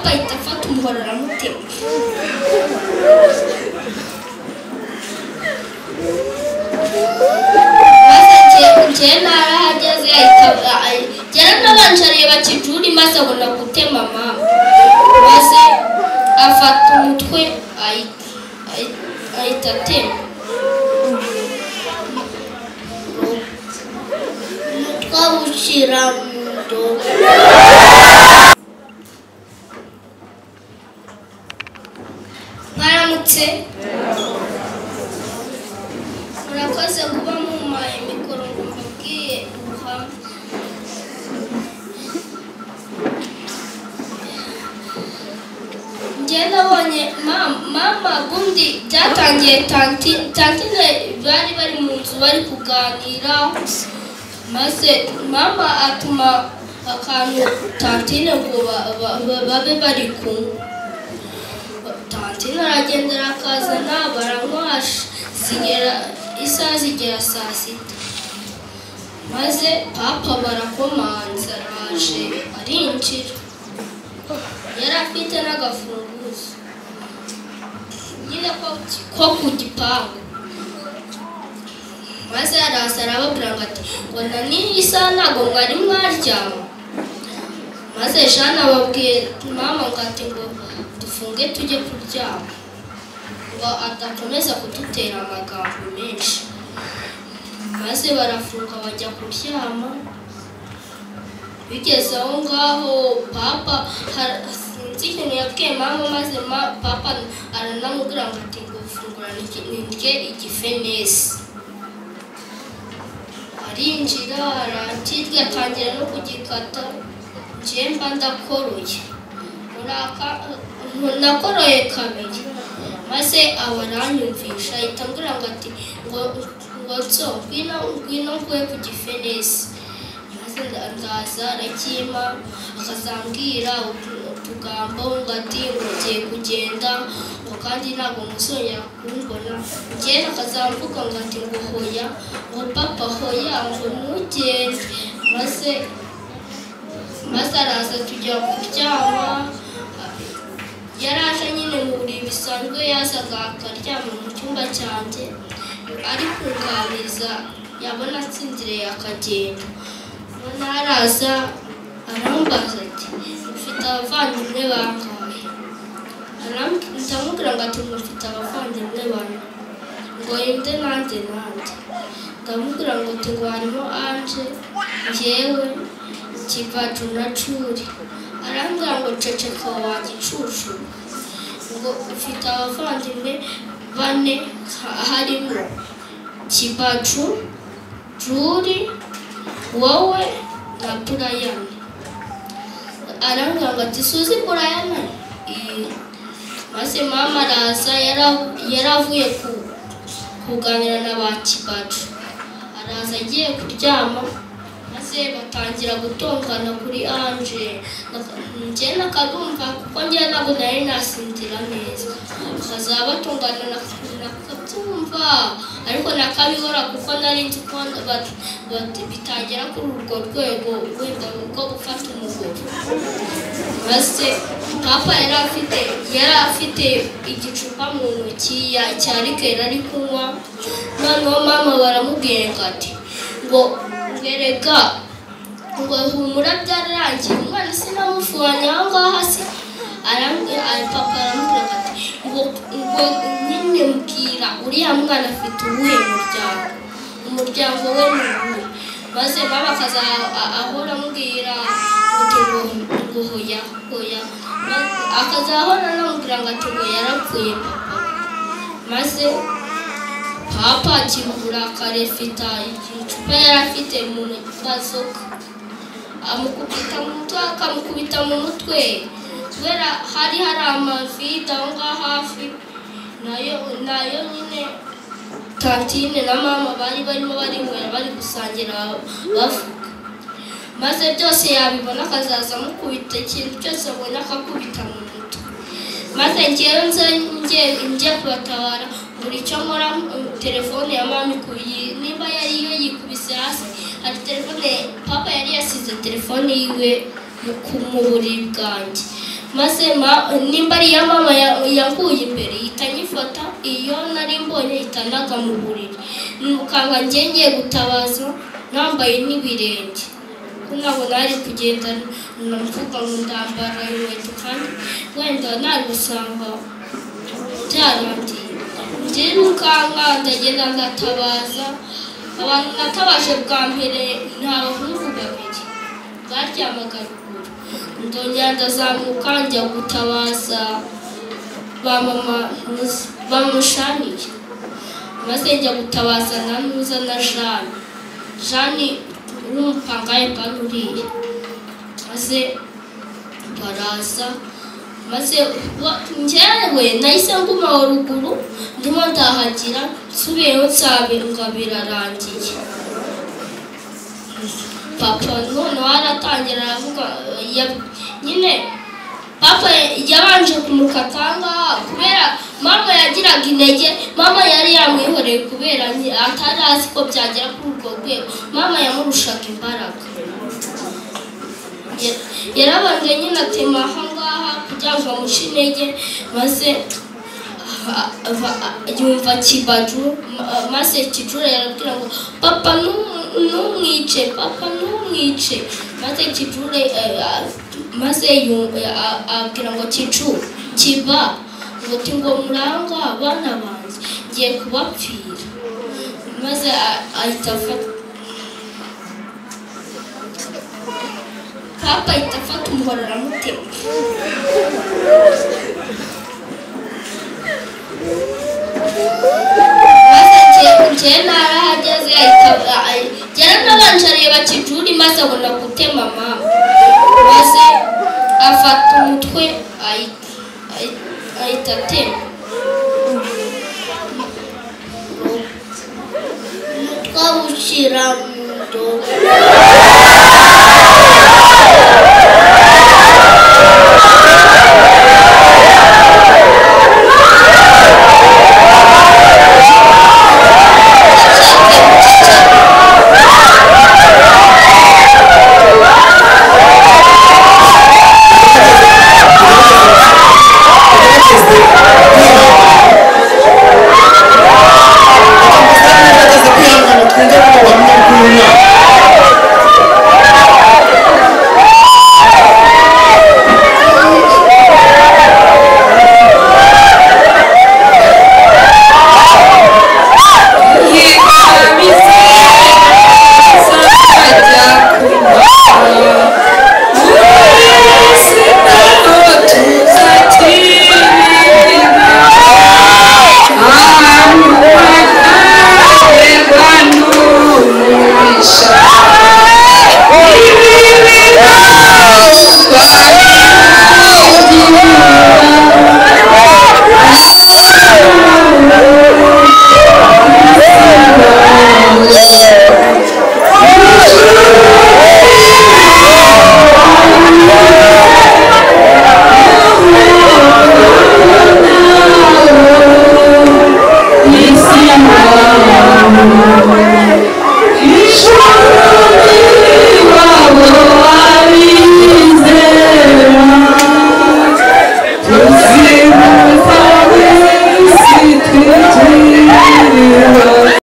hahita afata umuhororamutima maze narahageze ahita gera nabanje areba kijuri maze abona gutema mama maze afata umutwe ayi- ayi- ahita atema twawushyira mu ndobo mwaramutse murakoze kuba mumpaye mikoro ngo mbabwiye ubuhamya njye nabonye mama mama ubundi byatangiye tanti tantine bari bari mu nzu bari kuganira maze mama atuma akantu tantine ngo ba- ba- ba- babe bari kumwe tantine aragendera akazana baranywasha zigera isaha zigera saa sita maze papa barakomanza araje arinjira yari afite n'agafunguzo nyine ko ko ku gipangu maze araza arababwira ngo ati ngo na n'iyi isaha ntabwo mwari mwaryama maze jana ababwiye mama ngo ati ngo dufunge tujye kuryama ngo adakomeza kudutera amagambo menshi maze barafunga bajya kuryama bigeze aho ngaho papa har- sinzi ikintu yabwiye mama maze ma- papa aranamubwira ngo ati ngo fungura nirye- nirye igifenesi arinjira arakirya atangira no kugikata njye mba ndakoroye Muri aka- nakoroye kabiri maze aba aranyumvisha ahita ambwira ngo ati ngo ngo nso ngwino ngwino nguhe ku gifenesi maze nda- ndaza arakima akazambwira utu- utugambo ngo ati ugiye kugenda ngo kandi ntabwo muzongera kumbona njyewe akazamvuga ngo ati ngo hoya ngo papa hoya ngo ntugende maze maze araza tujya kuryama yari aje nyine mu buriri bisanzwe yazaga akaryama mu cyumba cyanjye ari kunganiriza yabona atsinziriye akagenda noneho araza arambaza ati ufite abavandimwe bangahe Aramb- ndamubwira ngo ati mufite abavandimwe bane ngo yende nanjye nanjye ndamubwira ngo ati ngo harimo anje njyewe kivaju na curi arambwira ngo ceceka wa gicucu ngo ufite abavandimwe bane ha- harimo kivaju juri wowe na burayani arambwira ngo ati suzi burayani Iya. maze mama araza yara- yaravuye ku- kuganira na ba kibacu araza agiye kuryama maze batangira gutongana kuri anje njye nakadumva kuko njye ntabwo nari nasinzira neza bakazaba batongana nakabyumva ariko nakabibura kuko nari nzi ko bat- bat- bitagera kuri urwo rwego wenda rwo gufata umugore maze papa yari afite yari afite igicupa mu ntoki ya- cya rikeri ari kunywa noneho mama baramubwira ngo ati ngo ngerega ngo humura byararangiye umwana sinamufuranye aho ngaho hasi arambwira ari papa aramubwira ngo ati ngo ngo nyine mbwira uriya mwana afite uwuhe muryango umuryango we ni uwuhe maze mama akaza a- ahora amubwira ati ngo ngo hoya hoya Ma- akaza ahora anamubwira ngo ati ngo yarapfuye papa maze papa akingura akarefita igicupa yari afite mu mazoka amukubita mu mutwe akamukubita mu mutwe kubera hari hari amavide aho ngaho hafi nayo nayo nyine tantine na mama bari barimo barinywera bari gusangira bavuga maze byose yabibona akazaza amukubita ikintu cyose abona akakubita mu mutwe maze ngewe nze nge njye kubatabara buri cyo nkora mm, telefone ya mama ikubiye nimba yari yo yikubise hasi hari telefone papa yari yasize telefone yiwe ku mu buriri bwanjye maze ma- nimba ari iya mama ya- yanguye imbere ihita anyifata iyo nari mbonye itanaga mu buriri nukanga njye ngiye gutabaza nambaye n'ibirenge ko ntabwo nari kugenda mvuga ngo ndambara inkweto kandi wenda nari gusanga byarangiye ndirukanka ndagenda ndatabaza abantu natabaje bwa mbere ni abahungu babiri baryamaga ruguru ndongera ndazamuka njya gutabaza ba mama muzi- bamushaniye maze njya gutabaza na nuza na jane jane n'umupangaye bari uriya maze baraza maze wa- njyewe nahise nguma ruguru ndimo ndahagira nsubiyeho nsabe ngo birarangiye papa noneho aratangira aravuga ya- nyine papa yabanje kumukata ngaha kubera mama yagiraga intege mama yari yamwihoreye kubera nge- atari azi ko byagera kuri urwo rwego mama yamurushaga imbaraga Ya- yarabanje nyine atema aha ngaha kugira ngo amuce intege maze a- ava- a- yumva kibaju ma- maze kijura yarabwira ngo papa ntum- ntumwice papa ntumwice maze kijure eh, a- maze yu- a- abwira ngo kicu kiba nguti ngo muranga abana banjye ngiye kubapfira maze a- ahita afata papa ahita afata umuhoro aramutema maze nge- ngewe narahageze ahita ahi- njyewe nabanje areba kijuri maze abona gutema mama maze afata umutwe ahi- ahi- ahita atema twawushyira mu ndobo